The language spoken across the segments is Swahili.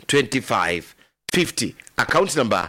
2550 account number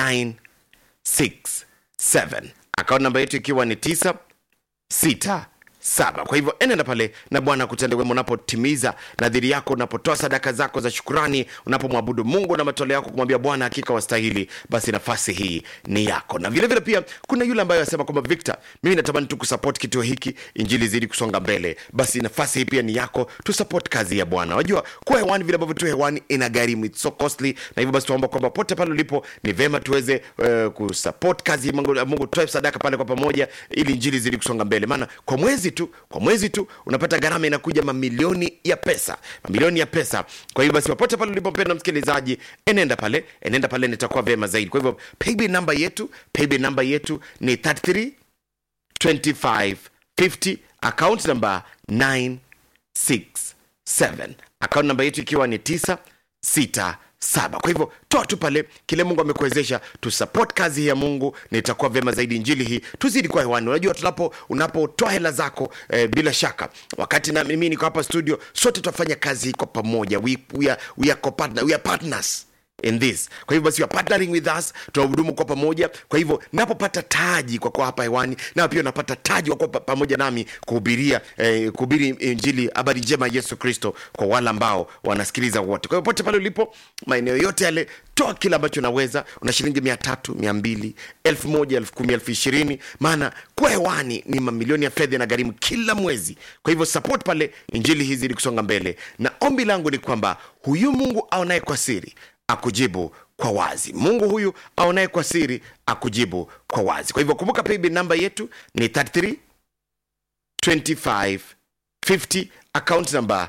967 account namba yetu ikiwa ni 9 sita saba kwa hivyo enenda pale na bwana akutende wema unapotimiza nadhiri yako unapotoa sadaka zako za shukurani unapomwabudu mungu na matoleo yako kumwambia bwana hakika wastahili basi nafasi hii ni yako na vile vile pia kuna yule ambaye anasema kwamba victor mimi natamani tu kusupport kituo hiki injili zidi kusonga mbele basi nafasi hii pia ni yako tu support kazi ya bwana wajua kuwa hewani vile ambavyo tu hewani ina gharimu it's so costly na hivyo basi tunaomba kwamba pote pale ulipo ni vema tuweze uh, kusupport kazi ya mungu, mungu toe sadaka pale kwa pamoja ili injili zidi kusonga mbele maana kwa mwezi tu kwa mwezi tu unapata gharama inakuja mamilioni ya pesa mamilioni ya pesa kwa hivyo basi popote pale ulipo mpenda msikilizaji enenda pale enenda pale nitakuwa vyema zaidi kwa hivyo paybill namba yetu paybill namba yetu ni 33 25 50 account number 967 account namba yetu ikiwa ni 967 kwa hivyo toa tu pale kile mungu amekuwezesha tusupport kazi ya mungu na itakuwa vyema zaidi injili hii tuzidi kwa hewani unajua tunapo unapotoa hela zako eh, bila shaka wakati na mimi niko hapa studio sote tutafanya kazi hii kwa pamoja we, we, are, we, are co-partner, we are partners in this kwa hivyo basi you are partnering with us tunahudumu kwa pamoja kwa hivyo napopata taji kwa kuwa hapa hewani na pia unapata taji kwa kuwa pa- pamoja nami kuhubiria eh, kuhubiri injili habari njema ya yesu kristo kwa wale ambao wanasikiliza wote kwa hivyo pote pale ulipo maeneo yote yale toa kile ambacho unaweza una shilingi mia tatu mia mbili elfu moja elfu kumi elfu ishirini maana kuwa hewani ni mamilioni ya fedha na gharimu kila mwezi kwa hivyo support pale injili hizi ili kusonga mbele na ombi langu ni kwamba huyu mungu aonaye kwa siri akujibu kwa wazi mungu huyu aonaye kwa siri akujibu kwa wazi kwa hivyo kumbuka paybill namba yetu ni 33 25 50 account number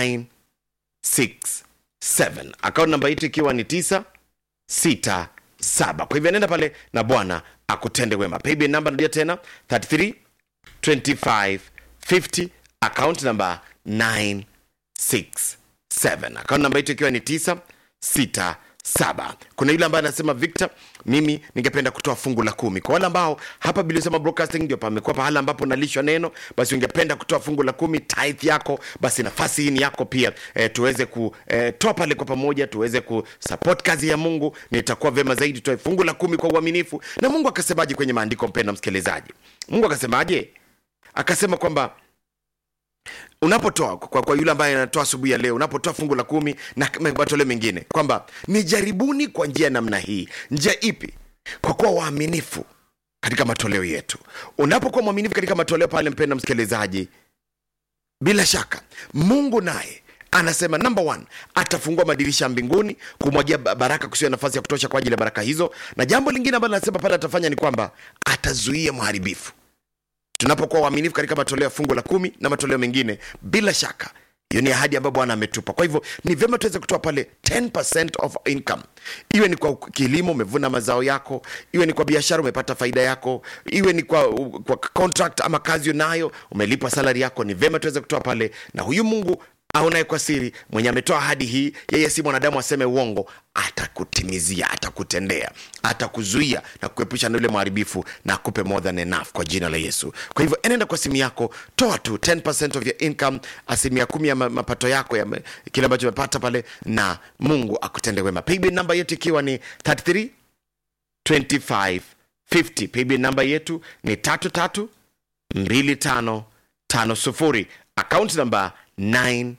967 account namba yetu ikiwa ni 9 6 7 kwa hivyo nenda pale na bwana akutende wema paybill namba narudia tena 33 25 50 account number 967 account namba yetu ikiwa ni 9 6 saba kuna yule ambaye anasema victor mimi ningependa kutoa fungu la kumi kwa wale ambao hapa bilisema broadcasting ndio pamekuwa pahala ambapo nalishwa neno basi ungependa kutoa fungu la kumi tithe yako basi nafasi hii ni yako pia e, tuweze kutoa pale kwa pamoja tuweze kusupport kazi ya mungu nitakuwa vyema zaidi tutoe fungu la kumi kwa uaminifu na mungu akasemaje kwenye maandiko mpenda msikilizaji mungu akasemaje akasema kwamba unapotoa kwa, kwa yule ambaye anatoa asubuhi ya leo unapotoa fungu la kumi na matoleo mengine kwamba nijaribuni kwa njia ya namna hii njia ipi kwa kuwa waaminifu katika matoleo yetu unapokuwa mwaminifu katika matoleo pale mpenda msikilizaji bila shaka mungu naye anasema number one atafungua madirisha ya mbinguni kumwagia ba- baraka kusiwa nafasi ya kutosha kwa ajili ya baraka hizo na jambo lingine ambalo anasema pale atafanya ni kwamba atazuia mharibifu tunapokuwa waaminifu katika matoleo ya fungu la kumi na matoleo mengine bila shaka hiyo ni ahadi ambayo bwana ametupa kwa hivyo ni vyema tuweze kutoa pale 10% of income iwe ni kwa kilimo umevuna mazao yako iwe ni kwa biashara umepata faida yako iwe ni kwa, kwa contract ama kazi unayo umelipwa salari yako ni vyema tuweze kutoa pale na huyu mungu aonaye kwa siri mwenye ametoa ahadi hii yeye si mwanadamu aseme uongo atakutimizia atakutendea atakuzuia na kuepusha na yule mharibifu na akupe more than enough kwa jina la yesu kwa hivyo enenda kwa simu yako toa tu 10% of your income asilimia kumi ya ma- mapato yako ya ma- kile ambacho umepata pale na mungu akutende wema paybill namba yetu ikiwa ni 33 25 50 paybill namba yetu ni tatu tatu mbili tano tano sufuri akaunti namba 967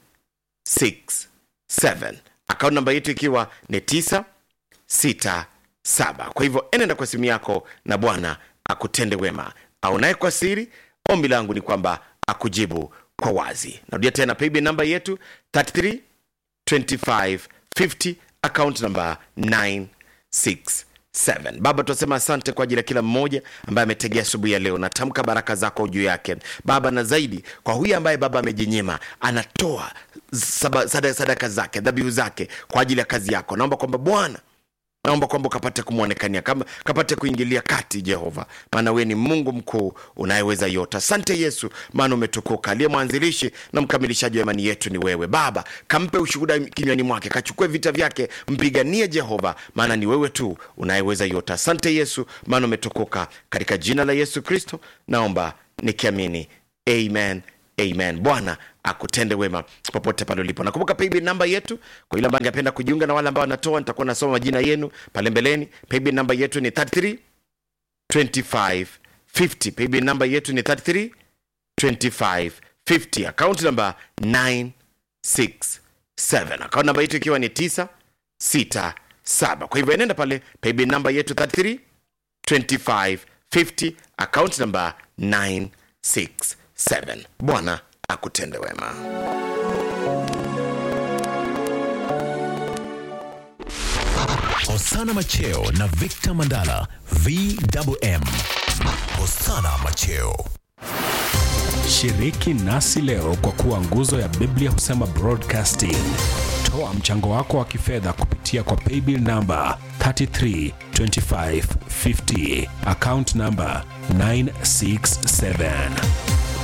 akaunti namba yetu ikiwa ni 967 kwa hivyo enenda kwa simu yako na bwana akutende wema aonaye kwa siri ombi langu ni kwamba akujibu kwa wazi narudia tena paybill namba yetu 33 25 50 account number 967 baba tunasema asante kwa ajili ya kila mmoja ambaye ametegea asubuhi ya leo natamka baraka zako juu yake baba na zaidi kwa huyu ambaye baba amejinyima anatoa saba- sada- sadaka zake dhabihu zake kwa ajili ya kazi yako naomba kwamba bwana naomba kwamba ukapate kumwonekania kama kapate kuingilia kati jehova maana wewe ni mungu mkuu unayeweza yote asante yesu maana umetukuka aliye mwanzilishi na mkamilishaji wa imani yetu ni wewe baba kampe ushuhuda kinywani mwake kachukue vita vyake mpiganie jehova maana ni wewe tu unayeweza yote asante yesu maana umetukuka katika jina la yesu kristo naomba nikiamini amen amen bwana akutende wema popote pale ulipo nakumbuka paybill namba yetu kwa yule ambaye angependa kujiunga na wale ambao wanatoa nitakuwa nasoma majina yenu pale mbeleni paybill namba yetu ni 33 25 50 paybill namba yetu ni 33 25 50 account namba 967 account namba yetu ikiwa ni 967 kwa hivyo enenda pale paybill namba yetu 33 25 50 account namba 967 bwana akutende wema Hosana Macheo na Victor Mandala VMM. Hosana Macheo. Shiriki nasi leo kwa kuwa nguzo ya Biblia husema broadcasting. Toa mchango wako wa kifedha kupitia kwa paybill namba 332550 account namba 967